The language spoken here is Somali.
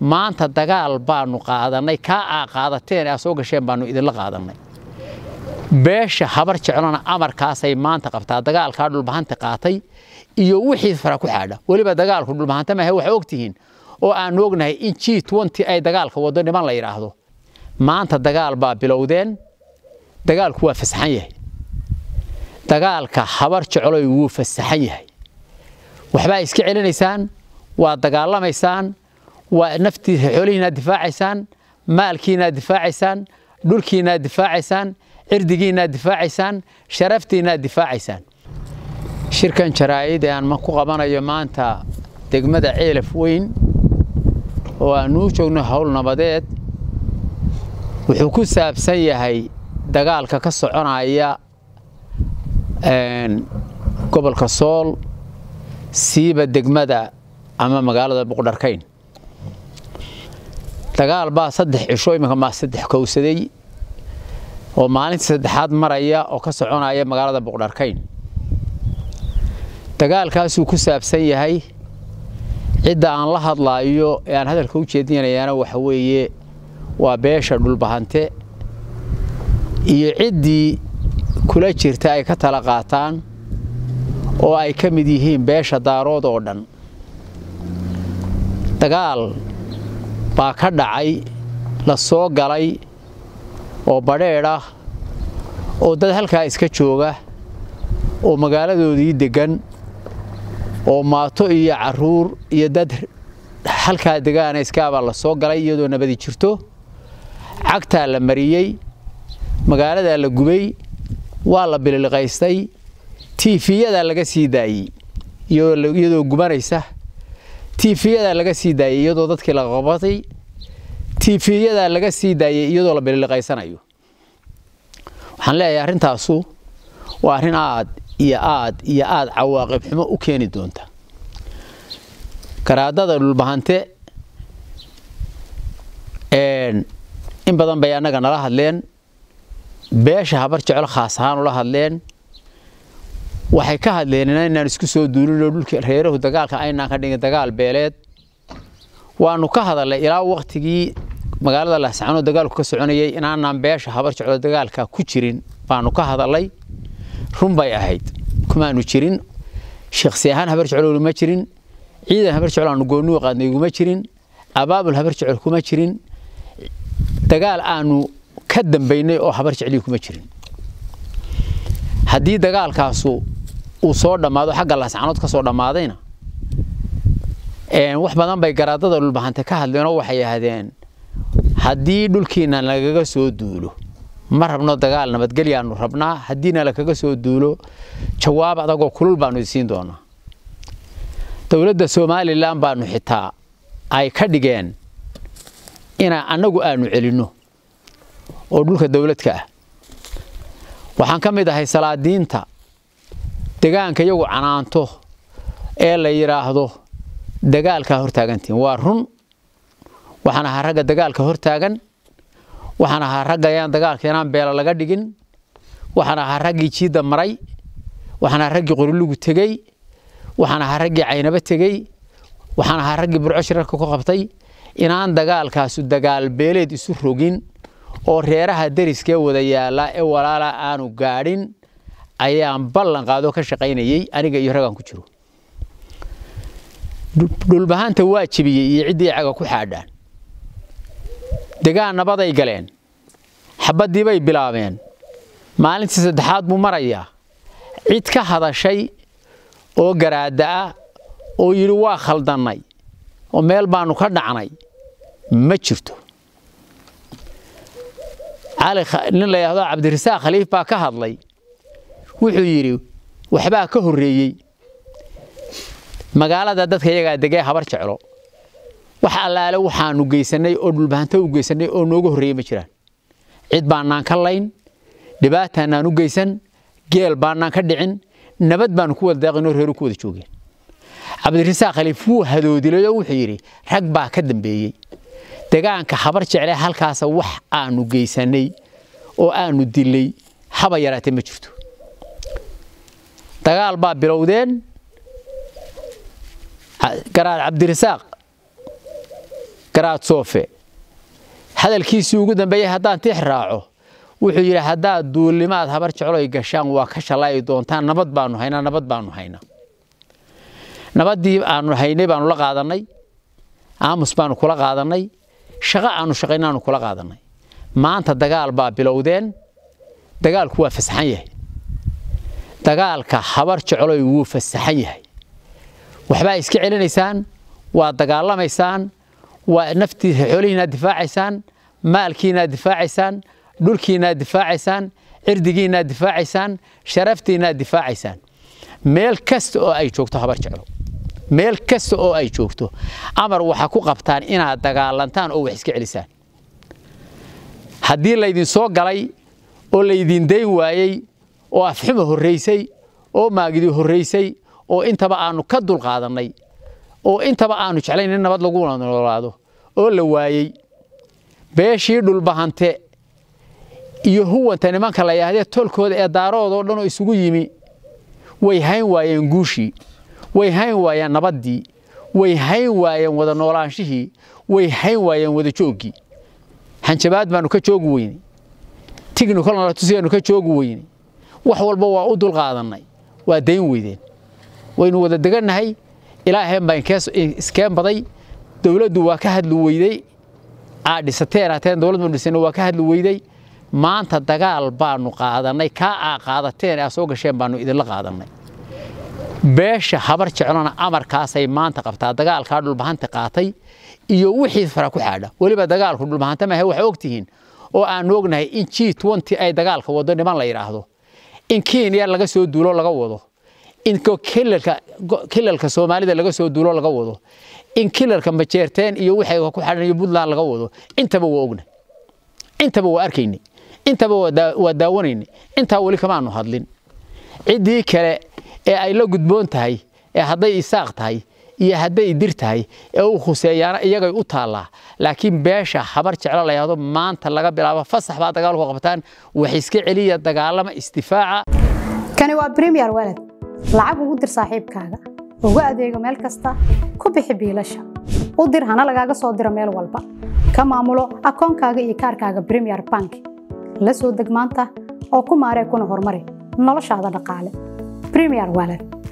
maanta dagaal baanu qaadannay kaa aa qaadateen aa soo gasheen baanu idinla qaadannay beesha habar jeclona amarkaasay maanta qabtaa dagaalkaa dhulbahanta qaatay iyo wixii fara ku xaadha weliba dagaalku dhulbahanta maahe waxaa ogtihiin oo aanu ognahay in g ay dagaalka wado niman la yidhaahdo maanta dagaal baa bilowdeen dagaalku waa fasaxan yahay dagaalka habar jecloy wuu fasaxan yahay waxbaa iska celinaysaan waa dagaalamaysaan waa naftiisa xoolihiinaad difaacaysaan maalkiinaad difaacaysaan dhulkiinaad difaacaysaan cirdigiinaad difaacaysaan sharaftiinaad difaacaysaan shirkan jaraa'id ee aan ku qabanayo maanta degmada ceelaf weyn oo aanuu joogno howl nabadeed wuxuu ku saabsan yahay dagaalka ka soconaya gobolka sool siiba degmada ama magaalada buqdharkayn dagaal baa saddex cisho iminka maa saddex kowsaday oo maalintii saddexaad maraya oo ka soconaya magaalada buqdharkayn dagaalkaasuu ku saabsan yahay cidda aan la hadlaayo ee aan hadalka u jeedinayaana waxa weeye waa beesha dhulbahante iyo ciddii kula jirta ay ka tala qaataan oo ay ka mid yihiin beesha daarood oo dhan dagaal baa ka dhacay la soo galay oo badheedh ah oo dad halkaa iska jooga oo magaaladoodii deggan oo maato iyo carruur iyo dad halkaa degaana iskaabaa la soo galay iyadoo nabadi jirto cagtaa la mariyey magaaladaa la gubay waa la bililiqaystay tiifiyadaa laga sii daayey iyadoo gubanaysa tiifiyadaa laga sii daayey iyadoo dadkii la qabatay tiifiyadaa laga sii daayey iyadoo la bililiqaysanayo waxaan leeyahay arrintaasu waa arrin aad iyo aad iyo aad cawaaqib xumo u keeni doonta garaadada dhulbahante in badan bay annaga nala hadleen beesha habar jeclo khaas ahaan ula hadleen waxay ka hadleen inaan isku soo duulinoo dhulka reerahu dagaalka aynaan ka dhigin dagaal beeleed waanu ka hadalnay ilaa waktigii magaalada laascano dagaalku ka soconayay inaanaan beesha habar jeclo dagaalka ku jirin baanu ka hadalnay run bay ahayd kumaanu jirin shakhsi ahaan habar jeclo ma jirin ciidan habar jeclo aanu goonnuu qaadnay iguma jirin abaabul habar jeclo kuma jirin dagaal aanu ka dambaynay oo habar jeclii kuma jirin haddii dagaalkaasu uu soo dhammaado xagga laascanood ka soo dhammaadayna wax badan bay garaadada dhulbahante ka hadleenoo waxay yidhaahdeen haddii dhulkiina lagaga soo duulo ma rabno dagaal nabadgelyaanu rabnaa haddiina lakaga soo duulo jawaab adagoo kulul baanu isiin doonaa dowladda somalilan baanu xitaa ay ka dhigeen ina annagu aanu celinno oo dhulka dowladka ah waxaan ka mid ahay salaadiinta degaanka iyagu canaanto ee la yidhaahdo dagaalkaa hortaagantiin waa run waxaan ahaa ragga dagaalka hortaagan waxaan ahaa ragga yaan dagaalka inaan beela laga dhigin waxaan ahaa raggii jiidda maray waxaan ahaa raggii qorilugu tegey waxaan ahaa raggii caynabo tegey waxaan ahaa raggii burco shirarka ku qabtay inaan dagaalkaasu dagaal beeleed isu rogin oo reeraha deriskee wada yaala ee walaala aanu gaadhin ayaan ballan qaadoo ka shaqaynayey aniga iyo raggaan ku jiro dhulbahanta waa jebiyey iyo ciddii caga ku xaadhaan degaan nabaday galeen xabaddii bay bilaabeen maalintii saddexaad buu marayaa cid ka hadashay oo garaada ah oo yidhi waa khaldannay oo meel baanu ka dhacnay ma jirto nin la yidhaahdo cabdirasaaq khaliif baa ka hadlay wuxuu yidhi waxbaa ka horreeyey magaalada dadka iyagaa degee habar jeclo wax allaale waxaanu geysannay oo dhulbahanto u geysannay oo nooga horreeyey ma jiraan cid baanaan ka layn dhibaataanaan u geysan geel baanaan ka dhicin nabad baanu ku wada daaqinoo reeru ku wada joogeen cabdirasaaq khaliif wuu hadoodilay oo wuxuu yidhi rag baa ka dambeeyey degaanka habar jecle halkaasa wax aanu geysannay oo aanu dilay haba yaraatee ma jirto dagaal baa bilowdeen garaad cabdirasaaq garaad soofe hadalkiisii ugu dambeeyey haddaan tix raaco wuxuu yidhi haddaad duulimaad habar jecloy gashaan waa ka shalaayi doontaan nabad baanu haynaa nabad baanu haynaa nabaddii aanu haynay baanu la qaadannay aamus baanu kula qaadannay shaqo aanu shaqaynaanu kula qaadannay maanta dagaal baa bilowdeen dagaalku waa fasaxan yahay dagaalka habar jecloy wuu fasaxan yahay waxbaa iska celinaysaan waa dagaalamaysaan waa naftii xoolihiinaad difaacaysaan maalkiinaad difaacaysaan dhulkiinaad difaacaysaan cirdigiinaad difaacaysaan sharaftiinaad difaacaysaan meel kasta oo ay joogto habar jeclo meel kasta oo ay joogto amar waxa ku qabtaan inaad dagaalantaan oo wax iska celisaan haddii laydin soo galay oo laydin dayn waayey oo afxuma horraysay oo maagidi horraysay oo intaba aanu ka dulqaadannay oo intaba aanu jeclayn in nabad lagu noolaado oo la waayey beeshii dhulbahante iyo huwanta nimanka la yaahdee tolkooda ee daaroodoo dhan oo isugu yimi way hayn waayeen guushii way hayn waayeen nabaddii way hayn waayeen wada noolaanshihii way hayn waayeen wada jooggii hanjabaad baanu ka joogi weynay tignical nalatusiyaanu ka joogi weynay wax walba waa u dulqaadannay waa dayn weydeen waynu wada degannahay ilaaheen baa iskeen baday dowladdu waa ka hadli weyday aad dhisateen haateen dowladdu dhisana waa ka hadli weyday maanta dagaal baanu qaadannay kaa aa qaadateen aa soo gasheen baanu idinla qaadannay beesha habar jeclona amarkaasay maanta qabtaa dagaalkaa dhulbahanta qaatay iyo wixii fara ku xaadha weliba dagaalku dhulbahanta maahe waxaa ogtihiin oo aanu ognahay in g twenty ay dagaalka wado niman la yidhaahdo in kenya laga soo duulo laga wado in kilalka soomaalida laga soo duulo laga wado in kilalka majeerteen iyo waxay ku xadhan iyo puntland laga wado intaba waa ogna intaba waa arkaynay intaba waa daawanaynay intaa weli kamaanu hadlin ciddii kale ee ay la gudboon tahay ee hadday isaaq tahay iyo hadday dir tahay ee u khuseeyaana iyagay u taallaa laakiin beesha habar jeclo la yahdo maanta laga bilaabo fasax baa dagaalku qabtaan wax iska celiya dagaalama isdifaaca kani waa bremiyer walad lacag ugu dir saaxiibkaaga ugu adeego meel kasta ku bixi biilasha u dir hana lagaaga soo diro meel walba ka maamulo akoonkaaga iyo kaarkaaga bremiyer bank la soo deg maanta oo ku maaree kuna horumari noloshaada dhaqaale bremiyer walad